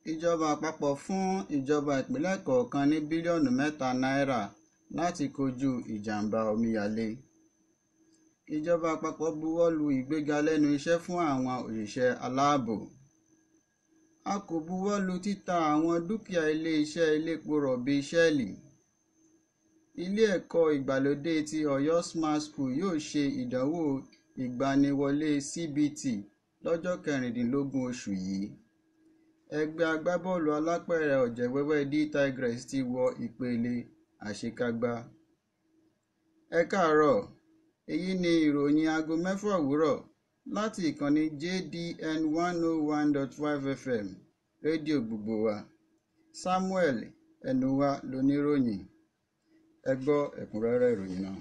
ìjọba àpapọ̀ fún ìjọba ìpínlẹ̀ kọ̀ọ̀kan ní bílíọ̀nù mẹ́ta náírà láti kojú ìjàmbá omíyalé ìjọba àpapọ̀ buwọ́ lu ìgbéga lẹ́nu iṣẹ́ fún àwọn òṣìṣẹ́ aláàbò a kò buwọ́ lu títa àwọn dúkìá ilé-iṣẹ́ elépo rọ̀bì ṣẹ́ẹ̀lì ilé ẹ̀kọ́ ìgbàlódé ti Ọ̀yọ́ Smart School yóò ṣe ìdánwò ìgbaniwọlé CBT lọ́jọ́ kẹrìndínlógún oṣù yìí ẹgbẹ́ agbábọ́ọ̀lù alápẹ̀rẹ̀ ọ̀jẹ̀wẹ́wẹ́ D Tigres ti wọ ìpele àṣekágbá ẹ káàárọ̀ èyí ni ìròyìn aago mẹ́fà òwúrọ̀ láti ìkànnì JDN one oh one dot five FM rédíò gbogbo wa Samuel ẹnuwa lóníròyìn ẹ gbọ́ ẹ̀kúnrẹ́rẹ́ ìròyìn náà.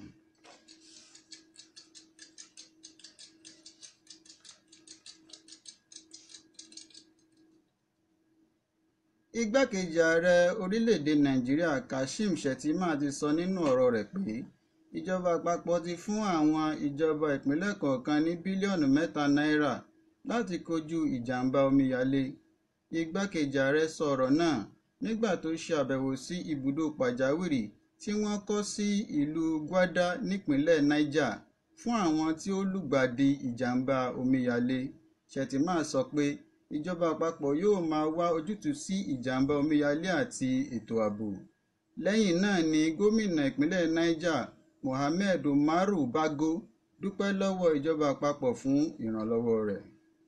igbákejì ààrẹ orílẹ̀-èdè nàìjíríà kashim shettima ti sọ nínú ọ̀rọ̀ rẹ̀ pé ìjọba àpapọ̀ ti fún àwọn ìjọba ìpínlẹ̀ kọ̀ọ̀kan ní bílíọ̀nù mẹ́ta náírà láti kojú ìjàmbá omíyalé igbákejì ààrẹ sọ ọ̀rọ̀ náà nígbà tó ṣe àbẹ̀wò sí ibùdó pàjáwìrì tí wọ́n kọ́ sí ìlú gwada nípínlẹ̀ niger fún àwọn tí ó lùgbàdì ìjàmbá omíyalé shettima sọ pé ìjọba àpapọ̀ yóò máa wá ojútùú sí ìjàmbá omíyalé àti ètò ààbò lẹ́yìn náà ni gómìnà ìpínlẹ̀ niger mohammed umaru bago dúpẹ́ lọ́wọ́ ìjọba àpapọ̀ fún ìrànlọ́wọ́ rẹ̀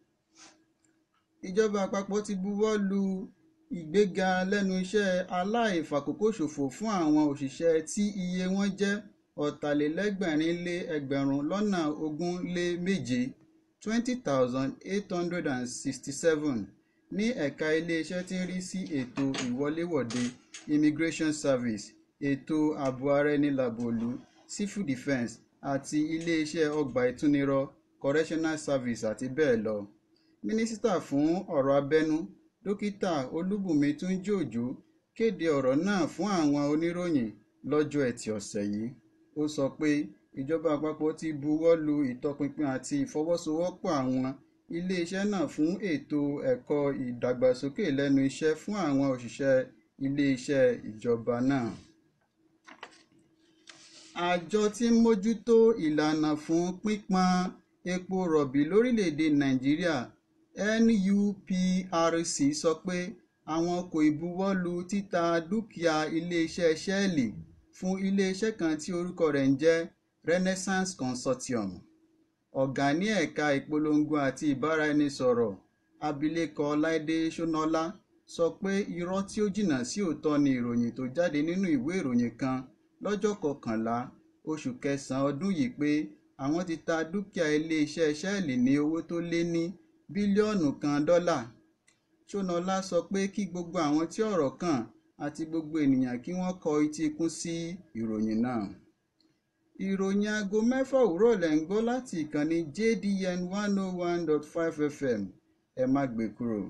ìjọba àpapọ̀ ti buwọ́ lu ìgbéga lẹ́nu iṣẹ́ aláìfàkókòṣòfò fún àwọn òṣìṣẹ́ tí iye wọn jẹ́ ọ̀tàlélẹ́gbẹ̀rin lé ẹgbẹ̀rún lọ́nà ogún lé méje twenty thousand eight hundred and sixty-seven ní ẹ̀ka iléeṣẹ́ tí ń rí sí ètò ìwọléwọ̀de immigration service ètò ààbò ara ẹni làbòlú civil defence àti iléeṣẹ́ ọgbà ìtúnirọ̀ correctional service àti bẹ́ẹ̀ lọ. mínísítà fún ọ̀rọ̀ abẹ́nú dókítà olúbùnmi túnjí òjò kéde ọ̀rọ̀ náà fún àwọn oníròyìn lọ́jọ́ ẹtì ọ̀sẹ̀ yìí ó sọ pé ìjọba àpapọ̀ ti buwọ́ lu ìtọpinpin àti ìfọwọ́sowọ́pọ̀ àwọn iléeṣẹ́ náà fún ètò ẹ̀kọ́ ìdàgbàsókè lẹ́nu iṣẹ́ fún àwọn òṣìṣẹ́ iléeṣẹ́ ìjọba náà. àjọ tí ń mójútó ìlànà fún pípọn epo rọ̀bì lórílẹ̀‐èdè nàìjíríà NUPRC sọ pé àwọn kò ìbuwọ́ lu títa dúkìá iléeṣẹ́ ṣẹ́ẹ̀lì fún iléeṣẹ́ kan tí orúkọ rẹ̀ ń jẹ́ Renaissance Consortium ọ̀gá ní ẹ̀ka ìpolongo àti ìbáraẹnisọ̀rọ̀ abilékọ Láìdé Ṣónọ́lá sọ pé irọ́ tí ó jìnnà sí òótọ́ ni ìròyìn tó jáde nínú ìwé ìròyìn kan lọ́jọ́ kọkànlá oṣù kẹsàn-án ọdún yìí pé àwọn ti ta dúkìá iléeṣẹ́ ṣẹ́ẹ̀lì ní owó tó lé ní bílíọ̀nù kan dọ́là Ṣónọ́lá sọ pé kí gbogbo àwọn tí ọ̀rọ̀ kàn àti gbogbo ènìyàn kí wọ́n kọ etí ikún sí ìròyìn náà ìròyìn aago mẹ́fà òwúrọ̀ lẹ̀ ń gbọ́ láti ìkànnì JDN one oh one dot five FM ẹ má gbé kúrò.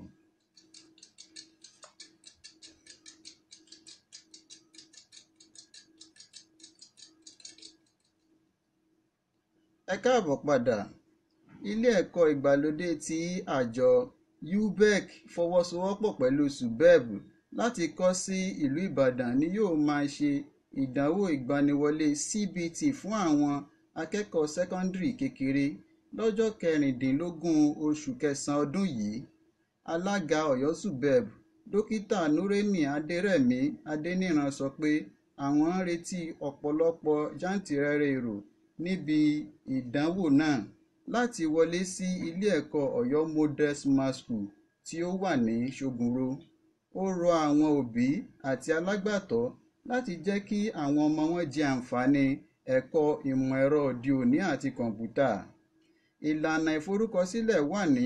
ẹ káàbọ̀ padà ilé ẹ̀kọ́ ìgbàlódé tí àjọ UBEC fọwọ́sowọ́pọ̀ pẹ̀lú subeb láti kọ́ sí ìlú Ìbàdàn ni yóò máa ṣe ìdánwò ìgbaniwọlé CBT fún àwọn akẹ́kọ̀ọ́ sẹ́kọ́ndìrì kékeré lọ́jọ́ kẹrìndínlógún oṣù kẹsàn-án ọdún yìí alága Ọ̀yọ́ subeb dókítà Nureni Adérẹ̀mí Adéníran sọ pé àwọn ń retí ọ̀pọ̀lọpọ̀ jàǹtìrẹrẹ èrò níbi ìdánwò náà láti wọlé sí ilé ẹ̀kọ́ Ọ̀yọ́ Model Smart School tí ó wà ní Ṣógunró ó rọ àwọn òbí àti alágbàtọ́ láti jẹ́ kí àwọn ọmọ wọn jẹ àǹfààní ẹ̀kọ́ ìmọ̀ ẹ̀rọ òde òní àti kọ̀ǹpútà ìlànà ìforúkọsílẹ̀ wà ní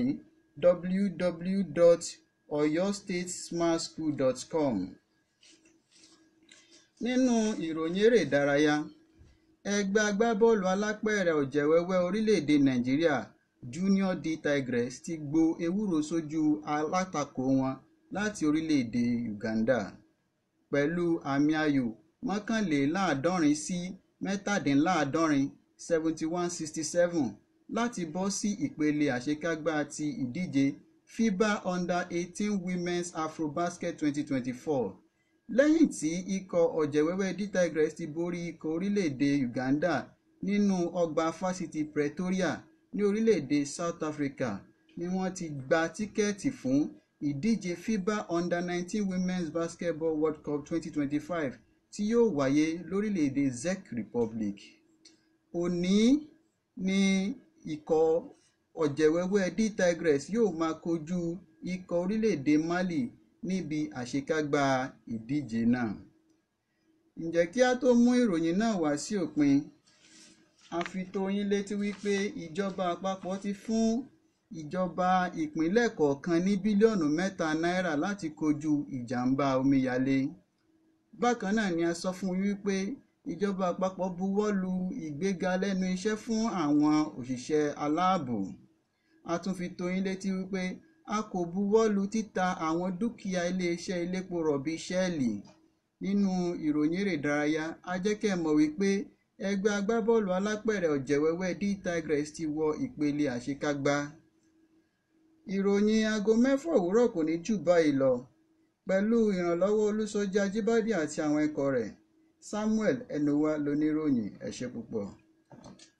www.oyostatesmartschool.com nínú ìròyìn eré ìdárayá ẹgbẹ́ agbábọ́ọ̀lù alápẹ̀rẹ̀ ọ̀jẹ̀wẹ́wẹ́ orílẹ̀-èdè nàìjíríà Junior D Tigres ti gbo ewúro sójú alátakò wọn láti orílẹ̀-èdè Uganda pẹ̀lú àmì ayò mọ́kànléláàádọ́rin sí mẹ́tàdínláàádọ́rin seventy one sixty seven láti bọ́ sí ìpele àṣekágbá ti ìdíje fiba under eighteen women's afrobasket twenty twenty four lẹ́yìn tí ikọ̀ ọ̀jẹ̀wẹ́wẹ́ d tigres ti borí ikọ̀ orílẹ̀-èdè uganda nínú ọgbà fásitì pretoria ní orílẹ̀-èdè south africa ni wọ́n ti gba tíkẹ́ẹ̀tì fún ìdíje fiba under nineteen women's basketball world cup twenty twenty five tí yóò wáyé lórílẹ̀-èdè czech republic òní ni ikọ̀ ọ̀jẹ̀wẹ́wẹ́ d tigres yóò máa kojú ikọ̀ orílẹ̀-èdè mali níbi àṣekágbá ìdíje náà ǹjẹ́ kí a tó mú ìròyìn náà wá sí òpin a fi tó yín létí wípé ìjọba àpapọ̀ ti fún ìjọba ìpínlẹ̀ kọ̀ọ̀kan ní bílíọ̀nù mẹ́ta náírà láti kojú ìjàmbá omíyalé bákan náà ni a sọ fún wípé ìjọba àpapọ̀ buwọ́ lu ìgbéga lẹ́nu iṣẹ́ fún àwọn òṣìṣẹ́ aláàbò a tún fi tó yín létí wípé a kò buwọ́ lu títa àwọn dúkìá iléeṣẹ́ elépo rọ̀bì ṣẹ́ẹ̀lì nínú ìròyìn eré ìdárayá a jẹ́ kẹ́ ẹ mọ̀ wípé ẹgbẹ́ agbábọ́ọ̀lù alápẹ̀rẹ̀ ọ̀jẹ̀wẹ́wẹ́ d tigres ti wọ ìpele àṣekágbá ìròyìn aago mẹ́fà òwúrọ̀ kò ní jù báyìí lọ pẹ̀lú ìrànlọ́wọ́ olùsọjí ajíbádé àti àwọn ikọ̀ rẹ̀ samuel enuwa lóníròyìn ẹ ṣé púpọ̀.